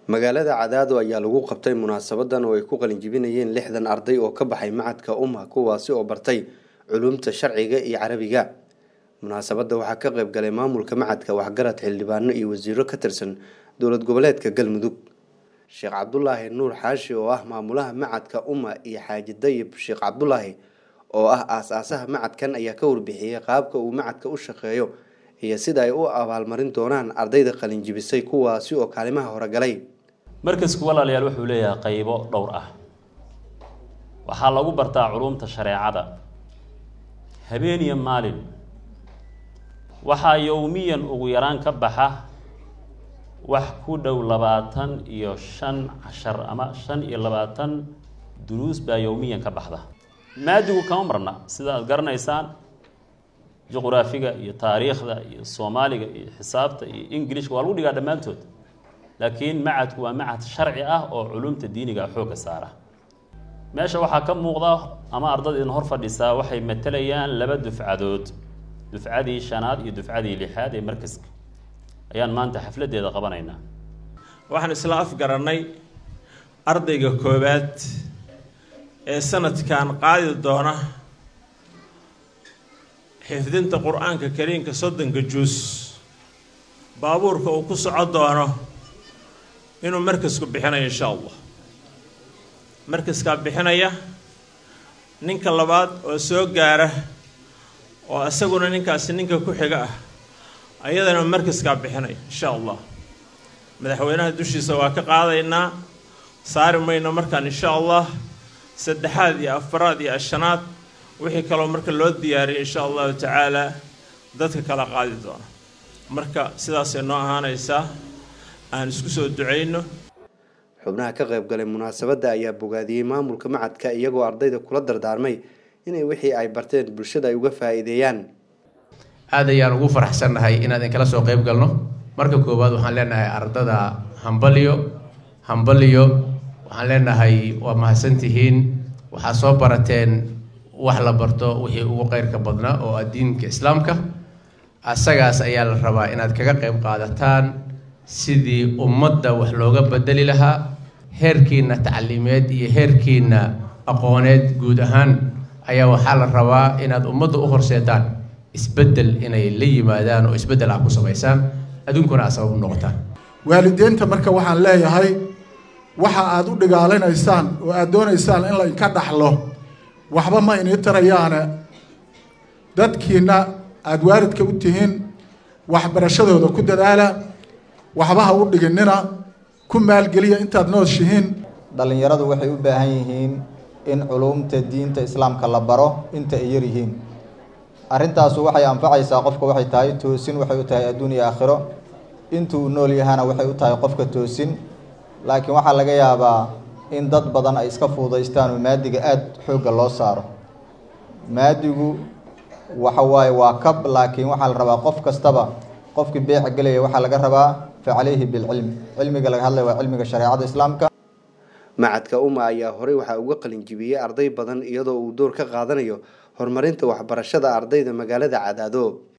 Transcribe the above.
magaalada cadaado ayaa lagu qabtay munaasabadan oo ay ku qalinjibinayeen lixdan arday oo ka baxay macadka umma kuwaasi oo bartay culumta sharciga iyo carabiga munaasabadda waxaa ka qayb galay maamulka macadka waxgarad xildhibaano iyo wasiiro ka tirsan dowlad goboleedka galmudug sheekh cabdulaahi nuur xaashi oo ah maamulaha macadka umma iyo xaaji dayib sheekh cabdulaahi oo ah aas-aasaha macadkan ayaa ka warbixiyey qaabka uu macadka u shaqeeyo iyo sida ay u abaalmarin doonaan ardayda qalinjibisay kuwaasi oo kaalimaha hore galay markasku walaalayaal wuxuu leeyahay qaybo dhowr ah waxaa lagu bartaa culumta shareecada habeen iyo maalin waxaa yowmiyan ugu yaraan ka baxa wax ku dhow labaatan iyo shan cashar ama shan iyo labaatan duruus baa yowmiyan ka baxda maadigu kama marna sida aad garanaysaan juqraafiga iyo taariikhda iyo soomaaliga iyo xisaabta iyo ingilishka waa lagu dhigaa dhammaantood laakiin macadku waa macad sharci ah oo culumta diiniga xoogga saara meesha waxaa ka muuqda ama ardada idin hor fadhisaa waxay matalayaan laba dufcadood dufcadii shanaad iyo dufcadii lixaad ee markaska ayaan maanta xafladeeda qabanaynaa waxaan isla afgarannay ardayga koowaad ee sanadkan qaadi doona xifdinta qur-aanka kariimka soddonka juus baabuurka uu ku soco doono inuu markasku bixinayo insha allah markaskaa bixinaya ninka labaad oo soo gaara oo isaguna ninkaasi ninka ku xiga ah ayadana markaskaa bixinaya insha allah madaxweynaha dushiisa waa ka qaadaynaa saari mayno markaan insha allah saddexaad iyo afaraad iyo ashanaad wixii kaloo marka loo diyaariyay insha allahu tacaala dadka kala qaadi doona marka sidaasay noo ahaanaysaa aan isku soo ducayno xubnaha ka qayb galay munaasabadda ayaa bogaadiyey maamulka macadka iyagoo ardayda kula dardaarmay inay wixii ay barteen bulshada ay uga faa-iideeyaan aad ayaan ugu faraxsannahay inaan idinkala soo qayb galno marka koowaad waxaan leenahay ardada hambaliyo hambaliyo waxaan leenahay waa mahadsantihiin waxaad soo barateen wax la barto wixii ugu qeyrka badnaa oo ah diinka islaamka asagaas ayaa la rabaa inaad kaga qayb qaadataan sidii ummadda wax looga bedeli lahaa heerkiina tacliimeed iyo heerkiina aqooneed guud ahaan ayaa waxaa la rabaa inaad ummadda u horseedaan isbeddel inay la yimaadaan oo isbeddel ah ku samaysaan adduunkuna aad sabab u noqotaan waalideynta marka waxaan leeyahay waxa aad u dhigaalinaysaan oo aad doonaysaan in la inka dhaxlo waxba ma inii tarayaane dadkiina aada waalidka u tihiin waxbarashadooda ku dadaala waxba ha u dhiginina ku maalgeliya intaad nooshihiin dhallinyaradu waxay u baahan yihiin in culumta diinta islaamka la baro inta ay yar yihiin arrintaasu waxay anfacaysaa qofka waxay tahay toosin waxay u tahay adduun iyo aakhiro inta uu nool yahana waxay u tahay qofka toosin laakiin waxaa laga yaabaa in dad badan ay iska fuudaystaan oo maadiga aada xoogga loo saaro maadigu waxa waaye waa kab laakiin waxaa la rabaa qof kastaba qofkii beeca gelaya waxaa laga rabaa fa calayhi bilcilmi cilmiga laga hadlaya waa cilmiga shareecada islaamka macadka umma ayaa horey waxaa uga qalinjibiyey arday badan iyadoo uu door ka qaadanayo horumarinta waxbarashada ardayda magaalada cadaado